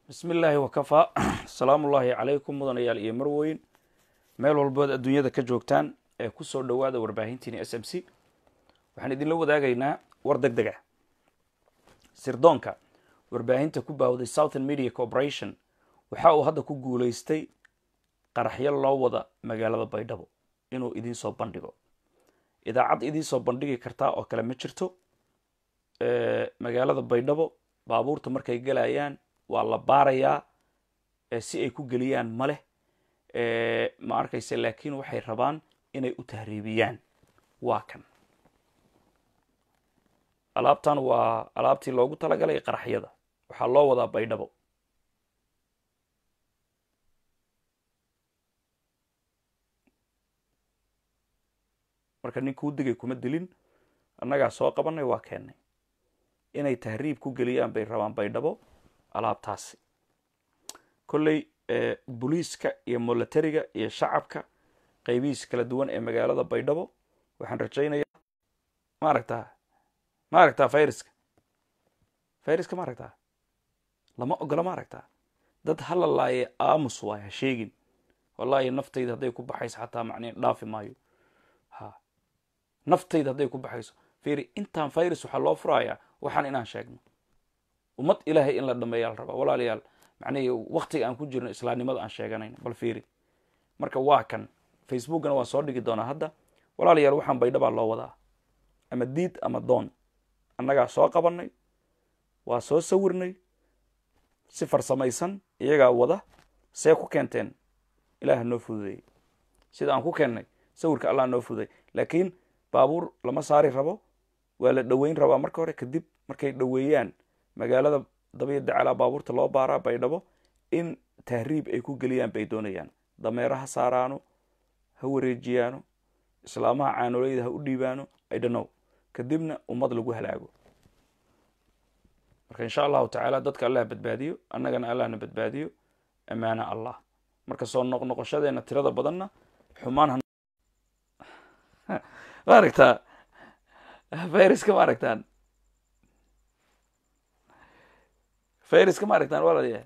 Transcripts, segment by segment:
bismi illaahi wakafaa asalaamu ullaahi calaykum mudanayaal iyo marweyn meel walbood adduunyada ka joogtaan ee kusoo dhowaada warbaahintiini s m c waxaan idinla wadaagaynaa war deg deg ah sirdoonka warbaahinta ku baawday southern media corporation waxa uu hadda ku guulaystay qaraxyo loo wada magaalada baydhabo inuu idinsoo bandhigo idaacad idinsoo bandhigi kartaa oo kale ma jirto magaalada baydhabo baabuurta markay gelayaan waa la baarayaa si ay ku geliyaan ma leh ma arkayse laakiin waxay rabaan inay u tahriibiyaan waa kan alaabtan waa alaabtii loogu talagalay qaraxyada waxaa loo wadaa baydhabo marka nin kuu digay kuma dilin annagaa soo qabanay waa keennay inay tahriib ku geliyaan bay rabaan baydhabo alaabtaasi kolley booliiska iyo molatariga iyo shacabka qaybihiis kala duwan ee magaalada baydhabo waxaan rajaynayaa ma aragtaa ma aragtaa fayraska fayraska ma aragtaa lama ogola ma aragtaa dad halalaaye aamus waay ha sheegin wallaahi naftayda hadday ku baxayso xataa macnii dhaafi maayo ha naftayda hadday ku baxayso fiiri intaan virus waxaa loo furayaa waxaan inaan sheegno ummad ilaahay in la dhameeyaa la rabaa walaalayaal macnihii waktiga aan ku jirno islaamnimada aan sheeganayno bal fiiri marka waa kan facebookana waan soo dhigi doonaa hadda walaalayaal waxaan baydhabaa loo wadaa ama diid ama doon annagaa soo qabanay waa soo sawirnay si farsamaysan iyagaa wada see ku keenteen ilaah noo fududeeyey sida aan ku keennay sawirka allah noo fududay laakiin baabuur lama saari rabo waa la dhoweyn rabaa marka hore kadib markay dhoweeyaan magaalada dabiya dacalaa baabuurta loo baaraa baydhabo in tahriib ay ku geliyaan bay doonayaan dameero ha saaraano ha wareejiyaano islaamaha caanoleyda ha u dhiibaano idhanow kadibna ummad lagu halaago marka insha allahu tacaala dadka allah badbaadiyo annagana allahna badbaadiyo ammaana allah marka soo noqnoqoshadeena tirada badanna xumaan ma aragtaa fayraska ma aragtaan fayraska ma aragtaan walaalayahay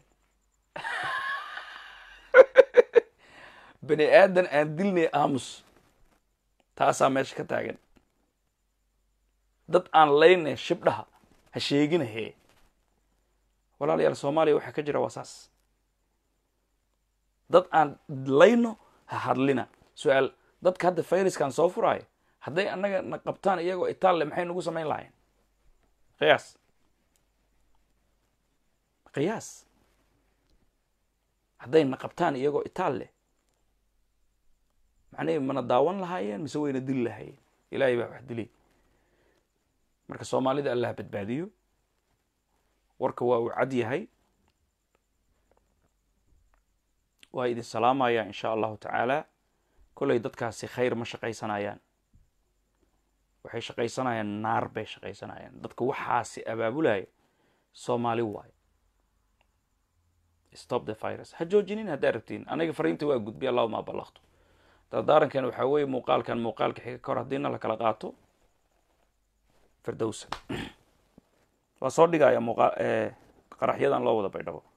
bani aadan aan dilnay aamus taasaa meesha ka taagan dad aan laynay shibdhaha ha sheegina hee walaalayaal soomaaliya waxaa ka jira waa saas dad aan layno ha hadlina su-aal dadka hadda fayraskan soo furaayo hadday annaga na qabtaan iyagoo itaalle maxay nagu samayn lahayn qiyaas qiyaas hadday na qabtaan iyagoo itaal leh macnihi mana daawan lahaayeen mise wayna dili lahaayeen ilaahay baa wax dilay marka soomaalida allah badbaadiyo warka waa uu cad yahay waa idin salaamaya insha allahu tacaala kolley dadkaasi khayr ma shaqaysanayaan waxay shaqaysanayaan naar bay shaqaysanayaan dadka waxaasi abaabulaya soomaali waayo stop the virus ha joojinin haddaa rabtiin aniga fariinta waa gudbiya allahuma balaqtu dardaarankan waxaa weeye muuqaalkan muuqaalka xiga ka hor haddiina la kala qaato firdowsa waa soo dhigaya muuqa qaraxyadan loo wada baydhabo